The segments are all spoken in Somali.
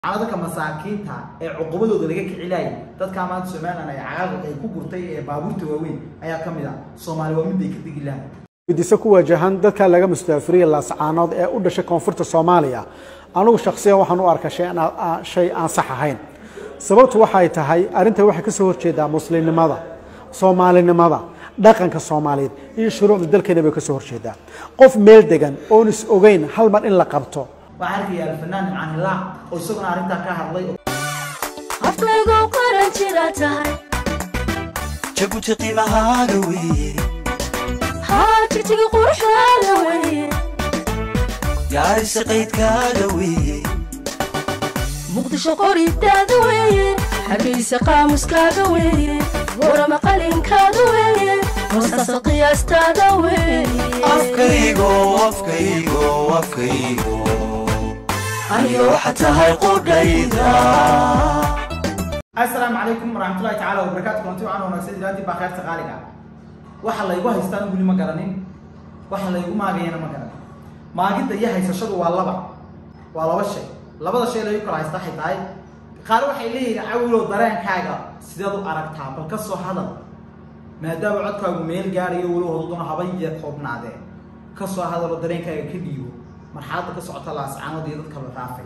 dadka masaakiinta ee cuqubadooda laga kicilaayay dadkaa maanta somalilan ay cagaaq ay ku gurtay ee baabuurta waaweyn ayaa ka mid ah soomaali waa mid ay ka degi lahay guddiso ku wajahan dadka laga mustaafiriya laascaanood ee u dhashay koonfurta soomaaliya anugu shakhsiyan waxaan u arkaa shay aan shay aan sax ahayn sababtu waxay tahay arrintan waxay ka soo horjeedaa muslimnimada soomaalinimada dhaqanka soomaaliyeed iyo shuruucda dalkeena bay ka soo horjeedaa qof meel degan oon is ogeyn hal mar in la qabto waxaa arkaya alfanaan nimcaan hilaac oo isaguna arrintaa ka hadlay aflaygu qaran jira tahay jabuuti qiimahaaga weeye haa jigjiga quruxdaada weye gaarisa qaydkaaga weeye muqdisho qoridaada weye hargeysa qaamuskaaga weye warama qalinkaada weye hoostaasa qiyaastaada weye afkaygo afkaygo afkaygo aniga waxa tahay qudhayda assalaamu calaykum waraxmatullahi tacaala wabarakaatu kulanti waxaan wanaagsan ilaantii baa kheerta qaaliga waxa laygu haystaan weli ma garanin waxa laygu maagayana ma garanin maagidda iyo haysashadu waa laba waa laba shay labada shay laygu kala haysta waxay tahay qaar waxay leeyihin cawilow dareenkaaga sideed u aragtaa bal ka soo hadal maadaama codkaagu meel gaarayo weli hododuna habayee koobnaadee ka soo hadalo dareenkaaga ka dhiibo marxaladda ka socota laascaanood iyo dadka la raafay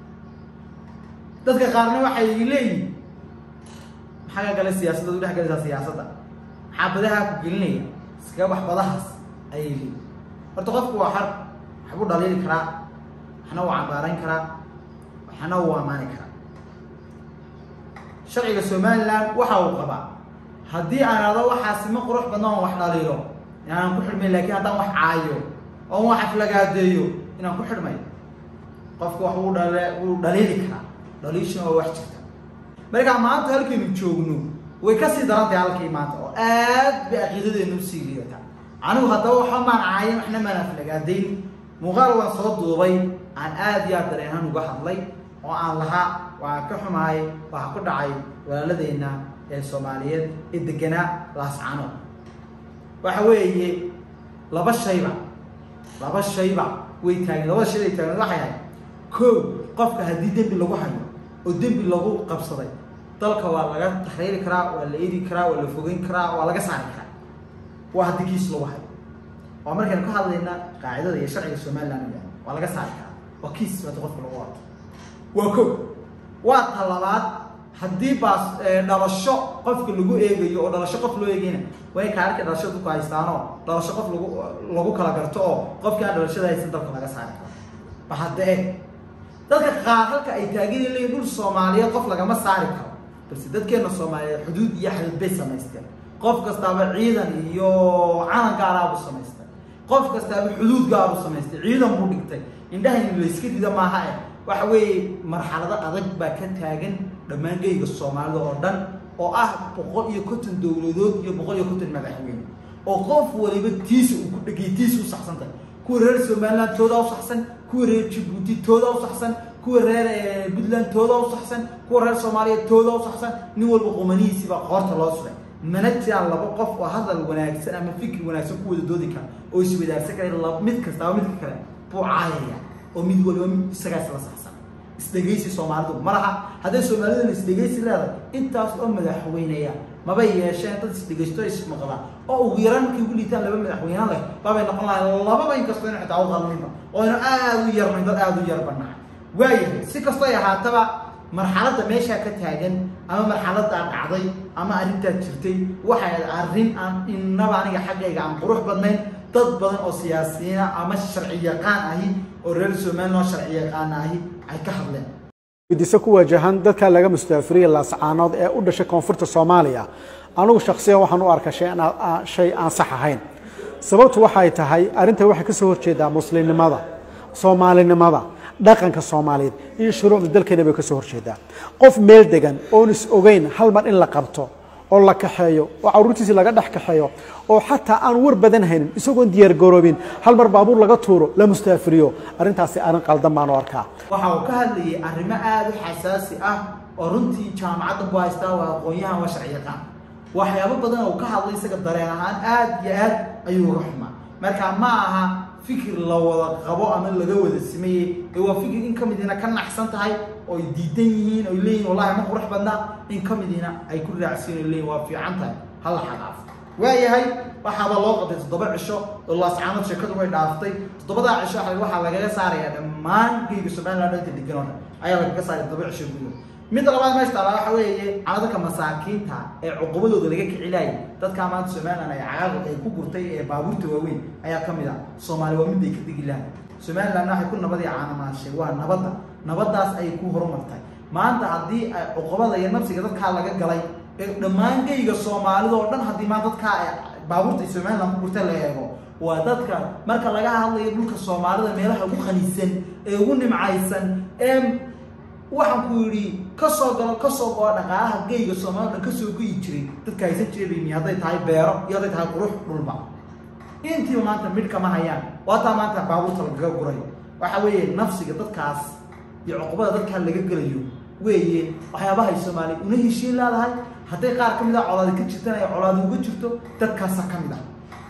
dadka qaarna waxay leeyihin maxaa ka gala siyaasadda u dhex galaysaa siyaasadda maxaa badaha ku gelinaya iskaga bax badahaas ayay leeyihin horta qofku waa xar waxbuu dhaliili karaa waxna wuu cambaarayn karaa waxna wuu ammaani karaa sharciga somaliland waxa uu qabaa haddii aan ado waxaasi ma qurux badna oon wax dhaliilo inaanan ku xidhmayn lakin haddaan wax caayo oon wax aflagaadeeyo inaan ku xidhmay qofku wax wuu dhal wuu dhaliili karaa dhaliishuna waa wax jirta markaa maanta halkaynu joogno way kasii darantahay halkii maanta oo aad bay caqiidadeenu usii liidataa anigu haddaba waxa maan caayin waxna maan aflagaadayn muuqaal waan soo duubay aan aad iyo aad dareenhan uga hadlay oo aan lahaa waan ka xumahay waxa ku dhacay walaaladeenna ee soomaaliyeed ee deganaa laascano waxa weeye laba shayba laba shayba way taageen labada shay ay taageen waxay ahayd ko qofka haddii dembi lagu hayo oo dembi lagu qabsaday dalka waa laga taxriiri karaa waa la eri karaa waa la fogeyn karaa waa laga saari karaa waa haddii kiis lagu hayo waa markaynu ka hadlayna qaacidada iyo sharciga somaliland ya waa laga saari karaa waa kiis hadi qofka lagu wato waa ko waa talabaad haddii baas dhalasho qofka lagu eegayo oo dhalasho qof loo eegayna way kaarka dhalasho dadku haystaanoo dhalasho qof lagu lagu kala garto oo qofkii aan dhalashada haysan dalka laga saari karo ba hadda eeg dadka qaar halka ay taagan leeyihin dhul soomaaliyeed qof lagama saari karo balse dadkeena soomaaliyeed xuduud iyo xadid bay samaysteen qof kastaaba ciidan iyo calan gaaraabu samaystay qof kastaaba xuduud gaaru samaystay ciidan buu dhigtay indhahaynu layska rida maaha eh waxa weeye marxalado adag baa ka taagan dhammaan geyga soomaalida oo dhan oo ah boqol iyo konton dowladood iyo boqol iyo konton madaxweyne oo qof waliba tiisa uu ku dhegay tiisa u saxsantahay kuwa reer somaliland toodaa u saxsan kuwa reer jabuuti toodaa u saxsan kuwa reer puntland toodaa u saxsan kuwa reer soomaaliya toodaa u saxsan nin walba qumanihiisiibaa qoorta loo suray mana jiraan laba qof oo hadal wanaagsan ama fikri wanaagsan ku wada doodi kara oo iswadaarsan kara mid kastaaba midka kale buu caayaya oo mid waliba mid isagaas la saxsan isdhegaysi soomaalidu ma laha hadday soomaaliduna isdhegaysi leedahay intaas oo madaxweynaya mabay yeesheen dad isdhegaysto ismaqda oo ugu yaraan markay ugu liitaan laba madaxweyne leh babay noqon lahay lababa inkastoo inu xitaa u qalminba oo aynu aada u yarnayn dad aada u yarbanahay waayahay si kastoo ay ahaataba marxaladda meeshaa ka taagan ama marxaladdaa dhacday ama arrintaa jirtay waxay arrin aan innaba aniga xaggayga aan qurux badnayn dad badan oo siyaasiyiina ama sharci yaqaan ahi oo reer somaliland oo sharci yaqaan ahi ay ka hadleen guddiso ku wajahan dadka laga mustaafiriya laascaanood ee u dhashay koonfurta soomaaliya anugu shakhsiyan waxaan u arkaa shay aan shay aan sax ahayn sababtu waxay tahay arrintan waxay ka soo horjeedaa muslimnimada soomaalinimada dhaqanka soomaaliyeed iyo shuruucda dalkeena bay ka soo horjeedaa qof meel degan oon is ogeyn hal mar in la qabto oo la kaxeeyo oo caruurtiisi laga dhex kaxeeyo oo xataa aan war badan haynin isagoon diyaar garoobin hal mar baabuur laga tuuro la mustaafiriyo arrintaasi arrin qaldan baan u arkaa waxa uu ka hadlayay arrimo aada u xasaasi ah oo runtii jaamacadda ku haystaa waa aqoon-yahan waa sharci yaqaan waxyaabo badan oo ka hadlay isaga dareen ahaan aad iyo aad ayuu uga xumaa marka ma aha fikir la wada qabo ama laga wada sameeyey ee waa fikir in ka midina ka naxsan tahay oy diidan yihiin oy leeyihin wallahi ma qurux badna in ka midiina ay ku raacsiin oy leeyihin waa fiican tahay hala xadaafo waayahay waxaaba loo qabtay toddoba cisho oo laascaanood sheekadu way dhaaftay toddobadaa cisho waxa waxaa lagaga saarayaa dhammaan geyga somaliland inta degan oo dhan ayaa lagaga saaray toddoba cisho gudahood midda labaad meesha taala waxa weeye caladaka masaakiinta ee cuqubadooda laga kicilaayay dadkaa maanta somaliland ay cagaaqod ay ku gurtay ee baabuurta waaweyn ayaa ka mid ah soomaali waa miday ka degi lahay somalilandna waxay ku nabadii caanamaashay waa nabadda nabaddaas ayay ku horumartay maanta haddii ay cuqubada iyo nafsiga dadkaa laga galay ee dhammaan geyga soomaalida oo dhan haddii maanta dadkaa ay baabuurta ay somaliland ku gurtay la eego waa dadka marka laga hadlayo dhulka soomaalida meelaha ugu qanisan ee ugu nimcaysan ee waxaan ku yidhi kasoo galo kasoo goo dhaqaalaha geyga soomaalida dhan kasoo goyi jiray dadka haysan jiray baymi hadday tahay beero iyo hadday tahay qurux dhulba intiiba maanta midh kama hayaan waataa maanta baabuurta lagaga guray waxa weeye nafsiga dadkaas iyo cuqubada dadkaa laga gelayo weeye waxyaabahay soomaaliya una heshiin leedahay hadday qaar ka mid ah colaadi ka jirtan ay colaadi uga jirto dadkaasa ka mid ah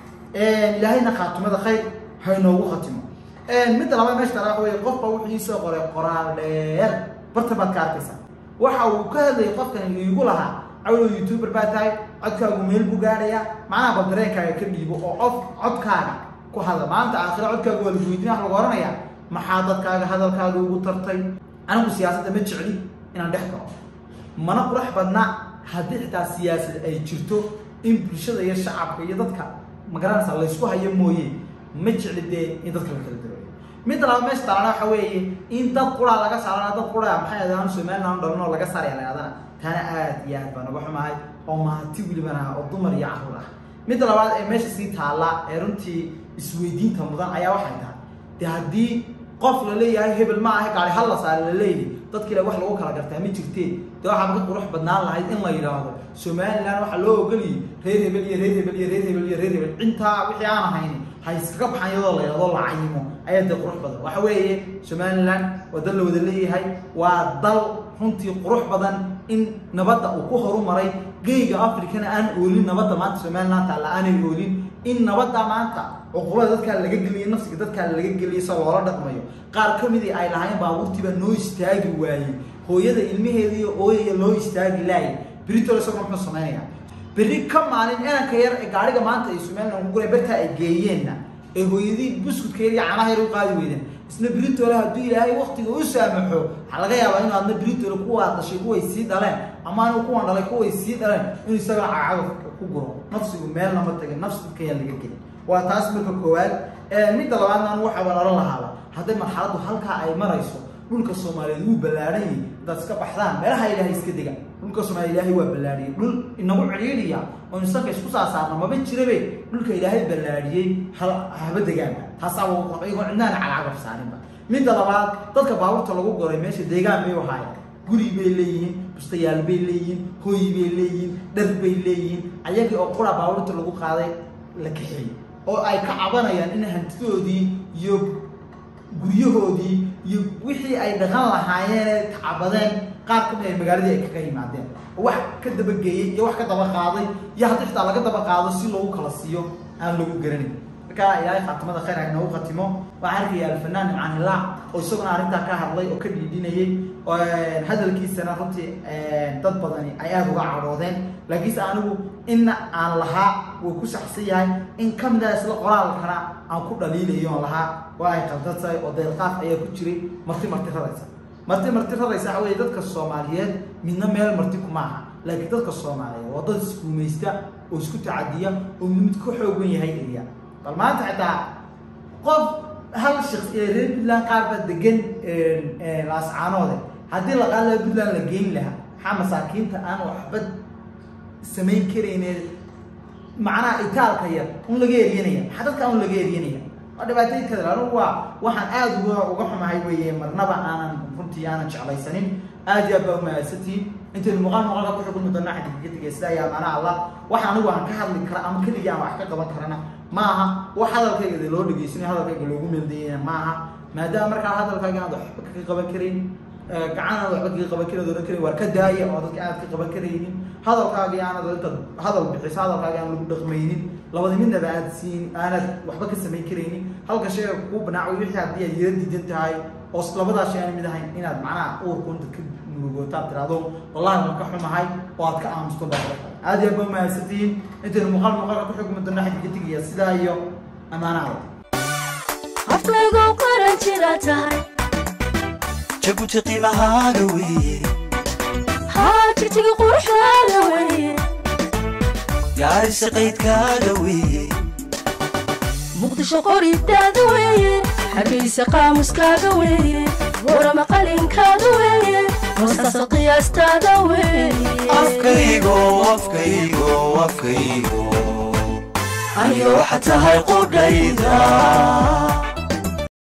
ilaahayna khaatimada khayr haynoogu khatimo midda labaad meesha tala waxa weye qofba wuxuu iisoo qoray qoraal dheer bartan baad ka arkaysaa waxa uu ka hadlayay qofkan iigu lahaa cawlow youtuber baa tahay codkaagu meel buu gaadhayaa macnaha bal dareenkaaga ka dhiibo oo qof codkaaga ku hadla maanta aakhira codkaaga waa lagu weydiin wax lagu oranayaa maxaa dadkaaga hadalkaaga ugu tartay anigu siyaasadda ma jecli inaan dhex galo mana qurux badna haddii xitaa siyaasad ay jirto in bulshada iyo shacabka iyo dadka magaranaysa laysku hayo mooye ma jecli dee in dadka la kala dareeyo midda labaad meesha taalana waxa weeye in dad quraa laga saarana dad quraa maxay adaan somaliland dhalin oo laga saaraya laadana taana aad iyo aad baa naga xumahay oo mahati welibana oo dumar iyo carruur ah midda labaad ee meesha sii taalla ee runtii isweydiinta mudan ayaa waxay tahay dee haddii qof la leeyahay hebel ma ahe gaari hal la saare la leeyahay dadka ile wax lagu kala gartaa ma jirteen dee waxaa ka qurux badnaan lahayd in la yidhaahdo somaliland waxaa loo ogoliyay reer hebel iyo reer hebel iyo reer hebel iyo reer hebel intaa wixii aan ahayn ha iskaga baxan iyadoo la yadoo la cayimo ayaa dee qurux badan waxa weeye somaliland waa dal la wada leeyahay waa dal runtii qurux badan in nabadda uu ku horumaray geyga africana aan oolin nabadda maanta somaliland taalla aanay oolin in nabadda maanta cuqubada dadkaa laga geliyay nafsiga dadkaa laga geliyay sa loola dhaqmayo qaar ka midii ay lahayn baabuurtiiba noo istaagi waayey hooyada ilmaheeda iyo ooyaya loo istaagi laayay britol isaguna muxuu samaynayaa berri ka maalin inanka yar ee gaariga maanta ay somaliland ku guray bartaa ay geeyeenna ee hooyadii buskudkeeda iyo canaha yar u qaadi weydeen isna britole hadduu ilaahay waktiga u saamaxo waxaa laga yaabaa inu adna britole kuwaa dhashay kuway sii dhaleen ama anigu kuwan dhalay kuway sii dhaleen inuu isagana cagacaga ku guro nafsigu meelna ma tagin nafsi dadkayaa laga gelin waa taas marka koowaad midda labaadna anu waxaa oran lahaaba hadday marxaladdu halkaa ay marayso dhulka soomaaliyeed wuu ballaadhan yahay intaad iska baxdaan meelaha ilaahay iska dega dhulka soomaaliya ilaahay waa ballaadhiyey dhul inagu cidhiidhiya oo insanka isku saasaarna maba jirabe dhulka ilaahay ballaadhiyey haba degaanba taasaa iyagoo cidnaana calaacagaf saarinba midda labaad dadka baabuurta lagu goray meesha deegaan bay ahaayeen guri bay leeyihiin bustayaal bay leeyihiin hooy bay leeyihiin dhar bay leeyihiin ayagii oo qura baabuurta lagu qaaday la kaxeeyey oo ay ka cabanayaan in hantidoodii iyo guryahoodii iyo wixii ay dhaqan lahaayeen tacabadeen qaar ka mid ay magaaladii ay kaga yimaadeen wax ka dabageeyey iyo wax ka daba qaaday iyo haddii xitaa laga daba qaado si loogu kala siiyo aan lagu garanin marka ilaahay khaatimada khayr ha inoogu khatimo waxaan arkaya alfanaan imcaan hilaac oo isaguna arrintaa ka hadlay oo ka dhiidhinayay hadalkiisana runtii dad badani ay aada uga cadhoodeen laakiinse anigu inna aan lahaa wuu ku saxsan yahay in ka mid ah isla qoraalkana aan ku dhaliilayo on lahaa waa ay qaldan tahay oo deelqaaf ayaa ku jiray marti marti raraysa marti marti raraysa waxa weye dadka soomaaliyeed midna meel marti kuma aha laakiin dadka soomaaliyeed waa dad isguumaysta oo isku tacadiya oo mid ka xoogan yahay eriya bal maanta xitaa qof hal shaks ee reer puntland qaar baa degan laascaanoode haddii la qaadi laha puntland la geyn lahaa maxaa masaakiinta aan waxba samayn karayne macnaha itaalka yar un laga eryanaya maxaa dadka un laga eryanaya waa dhibaatooyin kada anugu waa waxaan aada uga uga xumahay weeye marnaba aanan runtii aanan jeclaysanin aad iyo aad baa umahadsantihiin intaynu muuqaal muuqaalka ku xukulmi doona xadiga tegay sida ayaa maana allah waxa anigu aan ka hadli kara ama keligii aan wax ka qaban karana ma aha wax hadalkayga loo dhegeysanayo hadalkayga loogu meeldayana ma aha maadaama markaa hadalkaaga aad waxba ka qaban karayn gacan aad waxba kaga qaban karin oran karin waar ka daaya oo dadka aad ka qaban karaynin hadalkaagii aanad intaad hadal bixiso hadalkaagii aan lagu dhaqmaynin labada midnaba aad siin aanad waxba ka samayn karaynin halka shayga kuu banaaco wixii haddii aad yara diidan tahay oo labadaa shay aan mid ahayn inaad macnaha uurku inta ka murugootaad tiraahdo wallahi waan ka xumahay oo aad ka aamusto baa aad iyo aad baa mahadsantihiin intaynu muuqaal muuqaalka ku xugmi doona xidka tigaya sidaa iyo ammaanaha afkaygu qaran jira tahay jabuuti qiimahaaga weeye haa jigtigi quruxdaada weeye gaarisa qaydkaaga weeye muqdisho qoridaada weeye hargeysa qaamuskaaga weeye warama qalinkaada weeye hoostaasa qiyaastaada weeye afkaygo afkaygo afkaygo aniga waxa tahay qudhayda